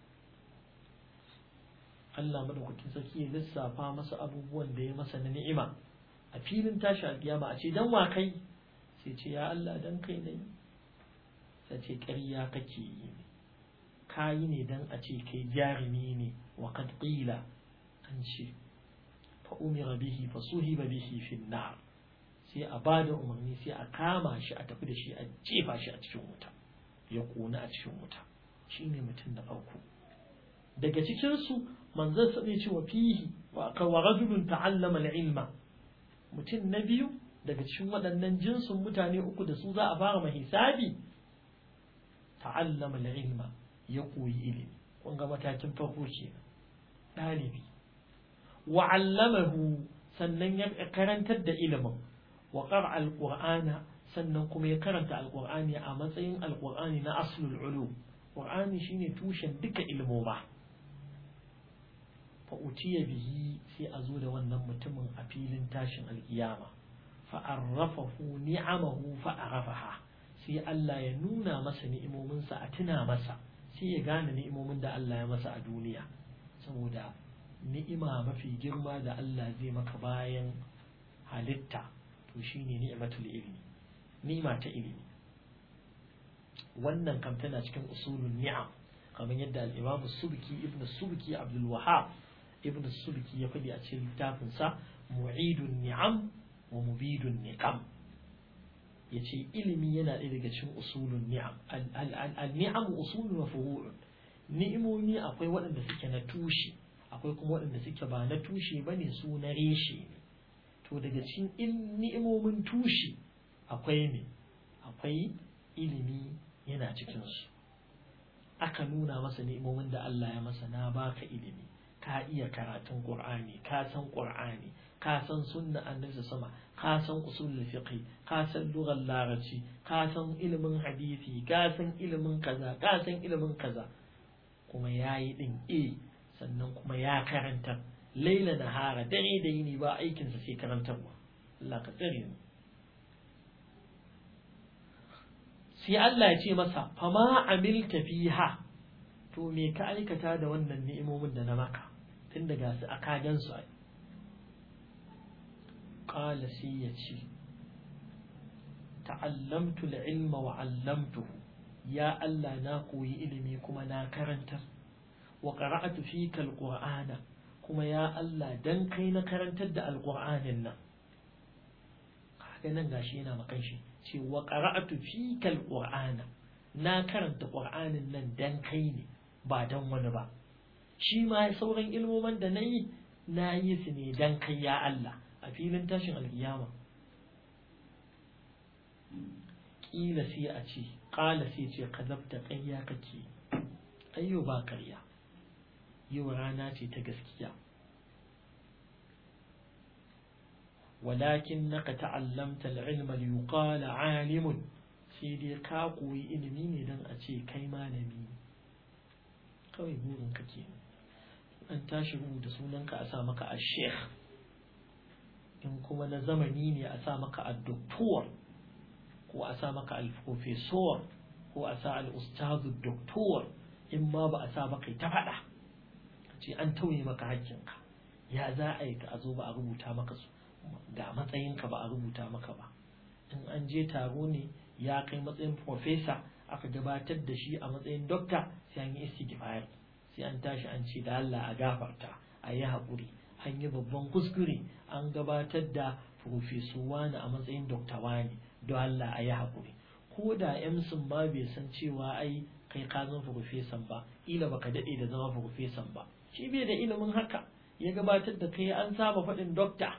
Allah madaukakin sarki ya lissafa masa abubuwan da ya masa na ni'ima a filin tashi alkiyama a ce dan wa kai sai ce ya Allah dan kai ne sai ce ƙarya kake yi ne kayi ne dan a ce kai jarumi ne wa qad qila an ce fa umira bihi fa suhiba bihi fi nar sai a bada umarni sai a kama shi a tafi da shi a jefa shi a cikin wuta ya kona a cikin wuta shine mutum da farko daga cikin su manzon sa ne cewa fihi wa wa rajulun ta'allama al-ilma mutum na biyu daga cikin waɗannan jinsin mutane uku da su za a fara mahisabi ta'allama al-ilma ya koyi ilimi kun ga matakin farko kenan ɗalibi wa 'allamahu sannan ya karantar da ilimin wa qara al-qur'ana sannan kuma ya karanta al-qur'ani a matsayin al-qur'ani na aslul ulum qur'ani shine tushen duka ilmoma fa utiya bihi sai a zo da wannan mutumin a filin tashin alkiyama fa arrafahu ni'amahu fa arafaha sai Allah ya nuna masa ni'imominsa a tuna masa sai ya gane ni'imomin da Allah ya masa a duniya saboda ni'ima mafi girma da Allah zai maka bayan halitta to shine ni'matul ilmi ni'ima ta ilimi wannan kam tana cikin usulun ni'am kamar yadda al-Imam Subki ibn Subki Abdul Wahhab ibn Subki ya faɗi a cikin littafin sa Mu'idun Ni'am wa Mubidun Niqam yace ilimi yana ɗaya daga cikin usulun ni'am al-ni'am usulun wa furu'un ni'imomi akwai waɗanda suke na tushe akwai kuma waɗanda suke ba na tushe bane su na reshe ne to daga cikin ni'imomin tushe akwai ne akwai ilimi yana cikinsu aka nuna masa ni'imomin da Allah ya masa na baka ilimi ka iya karatun Qur'ani ka san Qur'ani ka san sunna annabi sama ka san usulul fiqh ka san lughar larabci ka san ilimin hadisi ka san ilimin kaza ka san ilimin kaza kuma yayi din eh sannan kuma ya karanta laila nahara dare da yini ba aikinsa sai karantarwa Allah ka tsare mu sai Allah ya ce masa fama amilta fiha to me ka aikata da wannan ni'imomin da na maka tun daga su aka gan su ai qala sai ya ce ta'allamtu al-ilma wa 'allamtuhu ya Allah na koyi ilimi kuma na karantar wa qara'atu fika al-qur'ana kuma ya Allah dan kai na karantar da al-qur'anin nan kaga nan gashi yana makan shi ce wa qara'atu fika al-qur'ana na karanta qur'anin nan dan kai ne ba dan wani ba shi ma sauran ilmoman da nayi na yi su ne dan kai ya Allah a filin tashin alkiyama kila sai a ce kala sai ce kazabta ƙarya kake ayyo ba ƙarya yau rana ce ta gaskiya walakin naka ta'allamta al'ilma liyuqala alimun sai dai ka koyi ilimi ne don a ce kai malami kawai burin ka ke an tashi rubuta sunanka a sa maka a sheikh kuma na zamani ne a sa maka addoktor ko a sa maka alprofesor ko a sa al'ustadu doktor in ma ba a sa ba kai ta faɗa ce an tauye maka hakkinka ya za a yi ka a zo ba a rubuta maka su ga matsayinka ba a rubuta maka ba in an je taro ne ya kai matsayin profesa aka gabatar da shi a matsayin dokta sai an yi istighfar sai an tashi an ce da Allah a gafarta a yi haƙuri an yi babban kuskure an gabatar da profeso wani a matsayin dokta wani don Allah a yi haƙuri ko da emsin ma bai san cewa ai kai ka zama profesan ba ila baka daɗe da zama profesan ba shi bai da ilimin haka ya gabatar da kai an saba faɗin dokta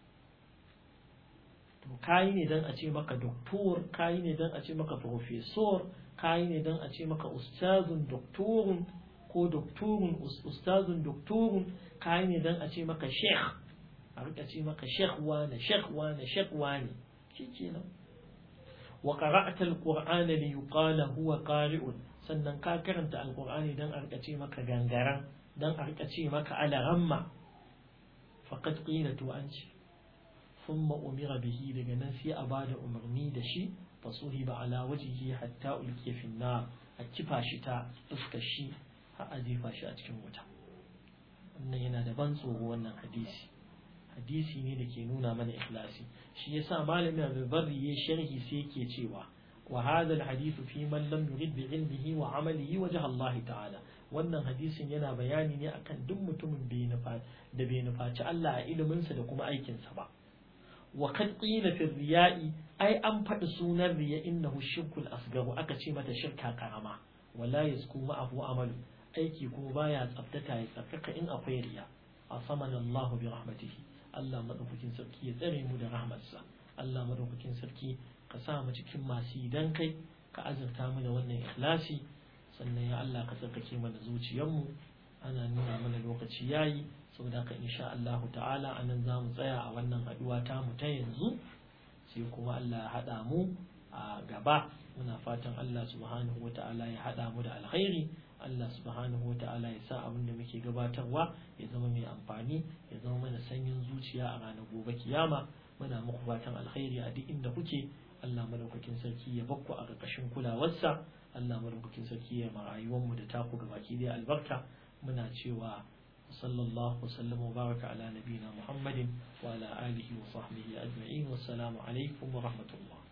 to kayi ne don a ce maka doktor kayi ne don a ce maka profesor kayi ne don a ce maka ustazun doktorun ko doktorun ustazun doktorun kayi ne don a ce maka sheikh a rika ce maka sheikh wane sheikh wane sheikh wane shi kenan wa qara'ata alqur'ana li yuqala huwa qari'un sannan ka karanta alqur'ani dan a rika ce maka gangaran dan a rika ce maka alaramma faqad qila to an ce thumma umira bihi daga nan sai a bada umarni da shi fasuhiba ala wajhihi hatta ulqiya fi nar a kifa shi ta fuskar shi har a jefa shi a cikin wuta wannan yana da ban tsoro wannan hadisi hadisi ne da ke nuna mana ikhlasi shi yasa malamin Abu Barri ya sharhi sai yake cewa wa hadha alhadithu fi man lam yurid bi ilmihi wa amalihi wajha Allah ta'ala wannan hadisin yana bayani ne akan duk mutumin da bai nufaci Allah a iliminsa da kuma aikinsa ba wa kad qila fi riya'i ai an faɗi sunan riya innahu shirkul asgaru aka ce mata shirka karama wala yasku ma'ahu amalu aiki kuma baya tsaftata ya tsarkaka in akwai riya asamana Allah bi rahmatihi Allah madaukakin sarki ya tsare mu da rahmarsa Allah madaukakin sarki ka sa mu cikin masu idan kai ka azurta mu da wannan ikhlasi sannan ya Allah ka tsarkake mana zuciyarmu ana nuna mana lokaci yayi saboda ka insha Allah ta'ala anan za mu tsaya a wannan haduwa ta mu ta yanzu sai kuma Allah ya haɗa mu a gaba muna fatan Allah subhanahu wa ta'ala ya haɗa mu da alkhairi Allah subhanahu wa ta'ala ya sa abin da muke gabatarwa ya zama mai amfani ya zama mana sanyin zuciya a ranar gobe kiyama muna muku fatan alkhairi a duk inda kuke Allah madaukakin sarki ya bakku a ƙarƙashin kulawarsa Allah madaukakin sarki ya ma rayuwarmu da taku gabaki da albarka muna cewa sallallahu wasallam wa baraka ala nabiyina Muhammadin wa ala alihi wa sahbihi ajma'in wassalamu alaikum wa rahmatullah